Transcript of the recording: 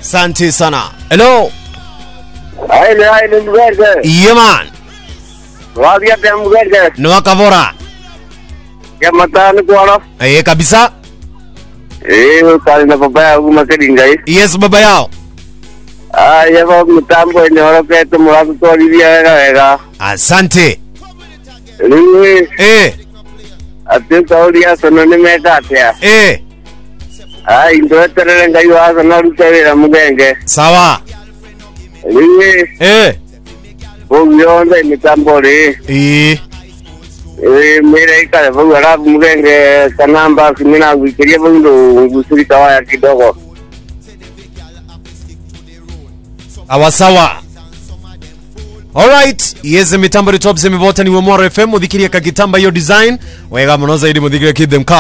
Asante sana. Hello. Aile aile mugenge. Yeah man. Wadia te mugenge. Ni wakavora. Ya matani kwano. Eh, kabisa. Eh, kali na baba ya uma kedingai. Yes baba yao. Ah, ya ba mitambo ni ora pe to mura to ri ya ga ga. Asante. Ni Eh, ate to ri ya sono ni me ka te. eh. Ah, indo tere ngai wa sono ru te ra mugenge. Sawa. Ni Eh. bo yo nda mitambo ri. Eh. Eh, mere ka bo ra mugenge kanamba simina wikiria bo ndo gusuri kawa kidogo. Sawa sawa. Alright, yeze mitambo ritop semivota ni Wemora FM muthikiria kagitamba hiyo design wega muno zaidi muthikiria kidhem